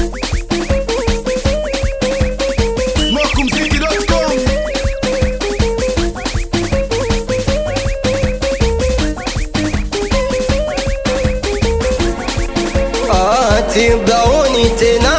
Smokumziki.com ati mdaoni tena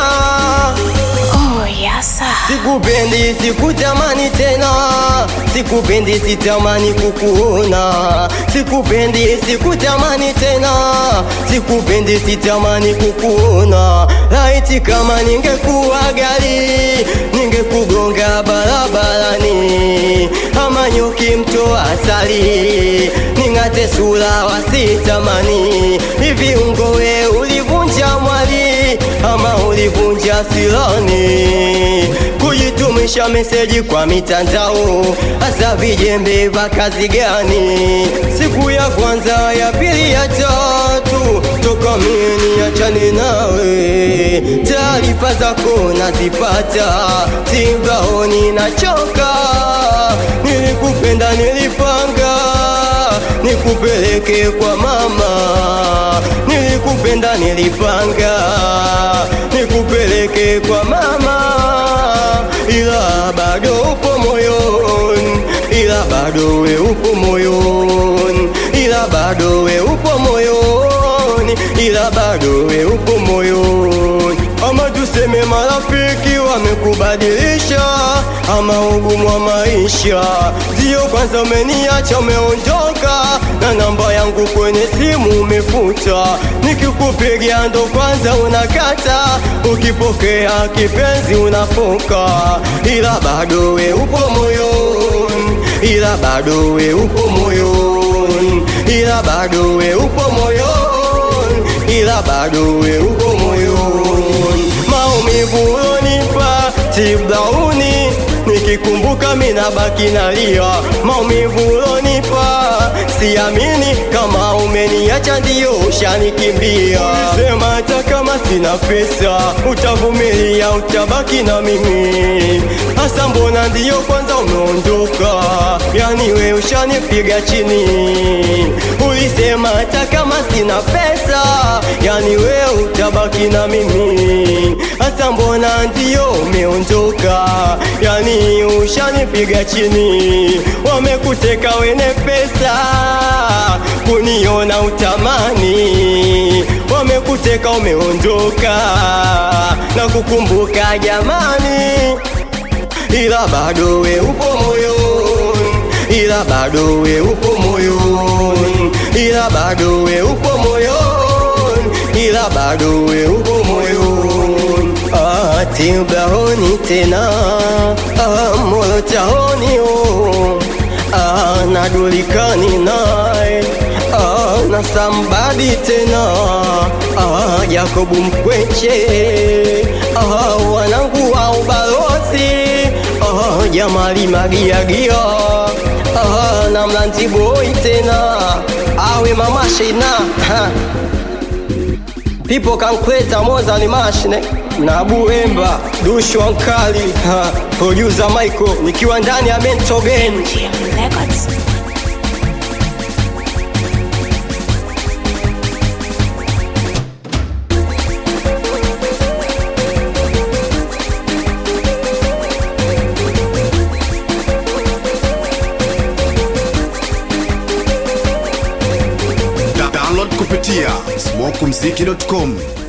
Oh, yes, sir. sikupendi sikutamani tena sikupendi sitamani kukuona sikupendi sikutamani tena sikupendi sitamani kukuona laiti kama ningekuwa gari ningekugonga barabarani ama nyuki mto asali ning'ate sura wasitamani hivi ungowe ulivunja mwali ama ulivunja silani kujitumisha meseji kwa mitandao hasa vijembe vya kazi gani siku ya kwanza ya pili ya tatu toka mini achane nawe taarifa zako nazipata timbaoni nachoka nilikupenda nilipanga nikupeleke kwa mama nilikupenda nilipanga nikupeleke kwa mama ila bado upo moyoni ila bado we upo moyoni ila bado we upo moyoni ila bado we upo moyoni ama tuseme marafiki wamekubadilisha ama ugumu wa maisha ndio kwanza umeniacha umeondoka na namba yangu kwenye simu umefuta nikikupigia ndo kwanza unakata ukipokea kipenzi unafoka ila bado we upo moyoni ila bado we upo moyoni ila bado we upo moyoni ila bado we upo moyoni maumivu ulonipa tiblauni nikikumbuka minabaki nalia maumivu ulonipa siamini kama umeniacha ndio ushanikimbia sema hata kama sina pesa utavumilia utabaki na mimi hasa mbona ndio kwanza umeondoka yani we ushanipiga chini ulisema hata kama sina pesa yani we utabaki na mimi hasa mbona ndio umeondoka yani ushanipiga chini wamekuteka wene pesa kuniona utamani wamekuteka umeondoka na kukumbuka jamani ila bado we upo moyoni ila bado we upo moyoni ila bado we upo moyoni ila bado we upo moyoni ati ubahoni tena ah, moyo tahoni oh. ah, nadulikani naye ah, na sambadi tena ah, Jakobu Mkweche ah, wanangu wa ubalozi ah, Jamali Magiagia ah, na Mlanzi Boy tena awe mama Shina ha. People can kweta moza ni mashine na Buemba Dushu Ankali ha. Producer Michael nikiwa ndani ya Mental Game GM Records. Da- Download kupitia smokumziki.com